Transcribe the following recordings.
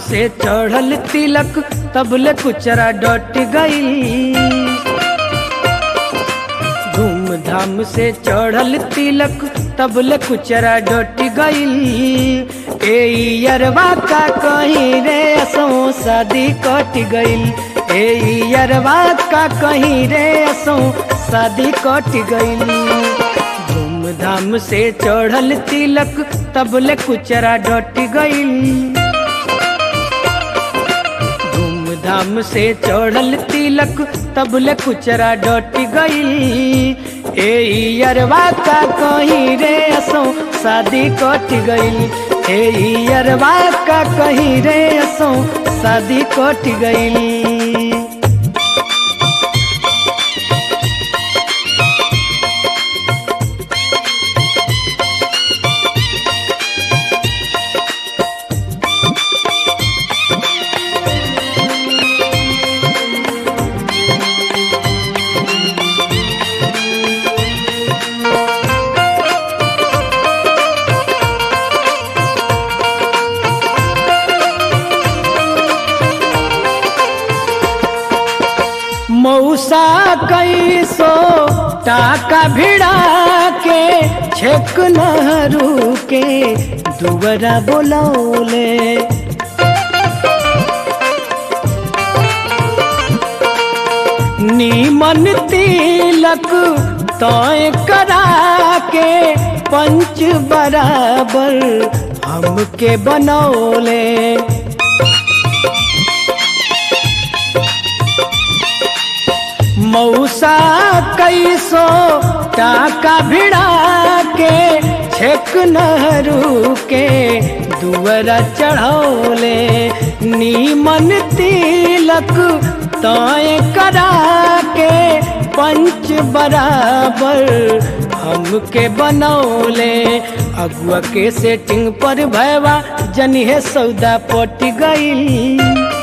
से चढ़ल तिलक तबले कुचरा डट गई धूमधाम से चढ़ल तिलक तबले कुचरा डट गई ए यरवा का कहीं रे असो शादी कट गई ए यरवा का कहीं रे असो शादी कट गई धूमधाम से चढ़ल तिलक तबले कुचरा डट गई धूमधाम से चढ़ल तिलक तबले कुचरा डट गई ए यरवा का कहीं रे असो शादी कट गई ए यरवा का कहीं रे असो शादी कट गई मौसा कैसो टाका भिड़ा के छेक नहरू के दुबरा बोलौले नीमन तिलक तय करा के पंच बराबर हमके बनौले मौसा कैसो टाका भिड़ा के छेक नहरू के दुअरा चढ़ौले नीमन तिलक तय करा के पंच बराबर हमके बनौले अगुआ के सेटिंग पर भैवा जनिहे सौदा पट गई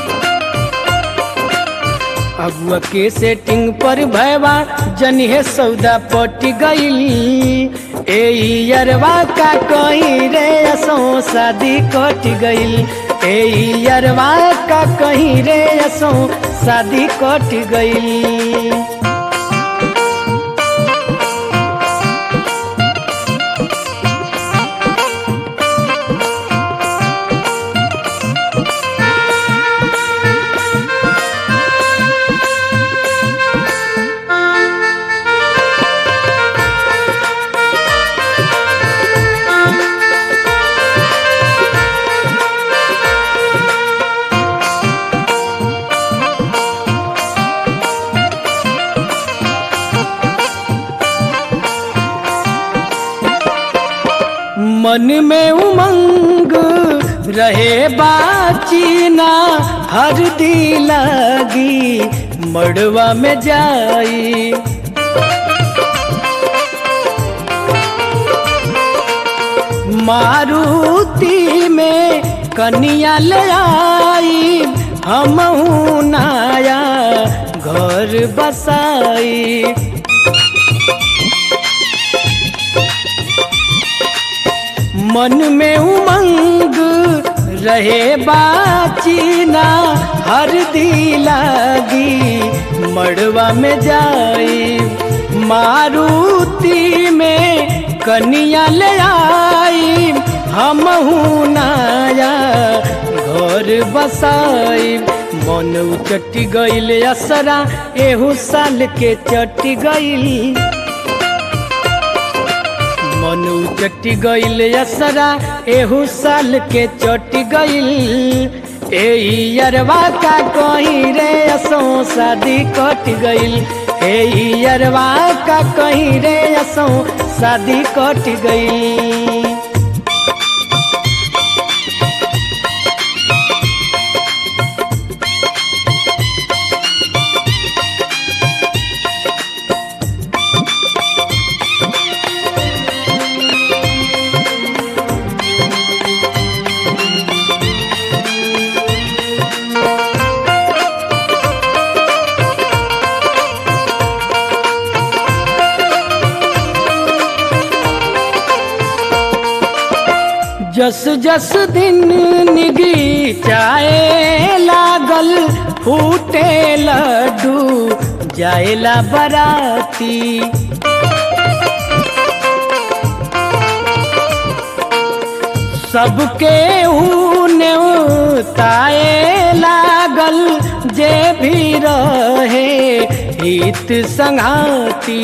अगुआ के सेटिंग पर भैवा जनिहे सौदा पट गई ए यरवा का कहीं रे असो शादी कट गई ए यरवा का कहीं रे असो शादी कट गई मन में उमंग रहे बाचीना हर दी लगी मड़वा में जाई मारुति में कनिया ले आई हम नाया घर बसाई मन में उमंग रहे बाचीना हर दी लागी मड़वा में जाई मारुति में कनिया ले आई हम नाया घर बसाई मन उचटी गईल असरा एहू साल के चटी गईल मनु चटी गईल असरा एहू साल के चटी गईल ए यरवा का कहीं रे असो शादी कट गईल ए यरवा का कहीं रे असो शादी कट गईल जस जस दिन निगी चाहे लागल फूटे लड्डू जाएला बराती सबके ऊने ताए लागल जे भी रहे हित संघाती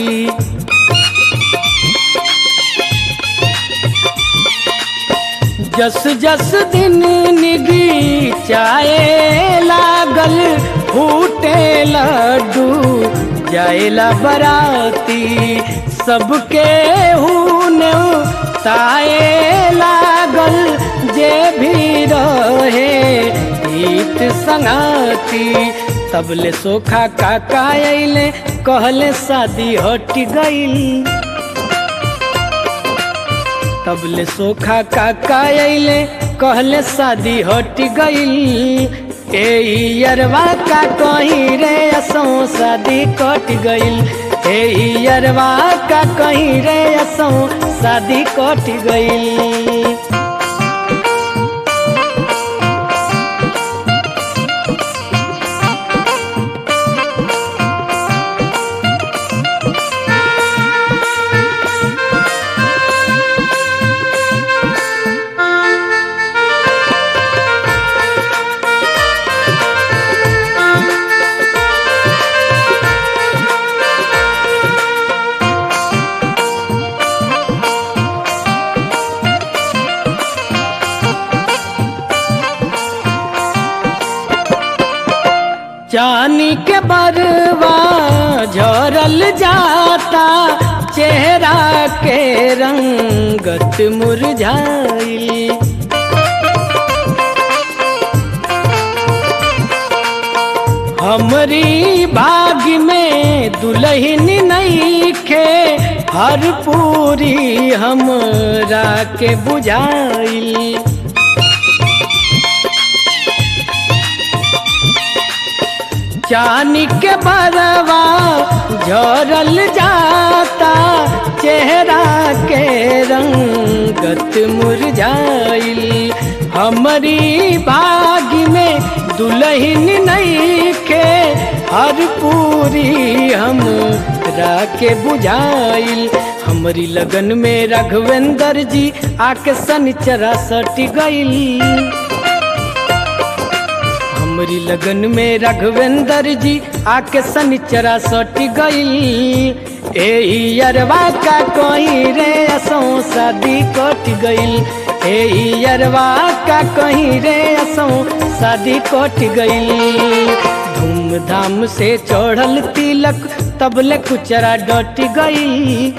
जस जस दिन निगी चाहे लागल फूटे लड्डू जाएला बराती सबके हुने ताए लागल जे भी रहे हित संगाती तबले सोखा काका अइले कहले शादी हट गईल तबले सोखा काका अइले कहले शादी हट गईल ए यरवा का कहीं रे असो शादी कट गईल ए यरवा का कहीं रे असो शादी कट गईल चानी के बरवा झरल जाता चेहरा के रंगत मुरझाइल हमरी बाग में दुल्हन नहीं खे हर पूरी हमरा के बुझाइल चानी के बरवा झरल जाता चेहरा के रंगत मुरझाइल हमारी बाग में दुल्हन नहीं के हर पूरी हम के बुझाइल हमारी लगन में राघवेंद्र जी आके सनिचरा सट गईल हमरी लगन में राघवेंद्र जी आके सनिचरा सट गईल ए यरवा का कहीं रे असो शादी कट गईल ए यरवा का कहीं रे असो शादी कट गईल धूमधाम से चढ़ल तिलक तबले कुचरा डट गई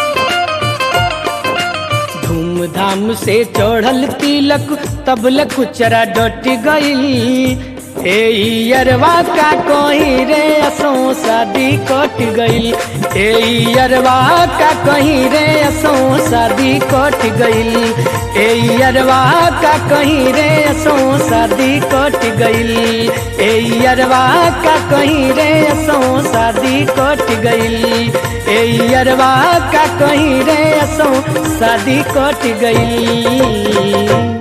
धूमधाम से चढ़ल तिलक तबले कुचरा डट गई ए यरवा का कहीं रे असो शादी कट गईल ए यरवा का कहीं रे असो शादी कट गईल ए यरवा का कहीं रे असो शादी कट गईल ए यरवा का कहीं रे असो शादी कट गईल ए यरवा का कहीं रे असो शादी कट गईल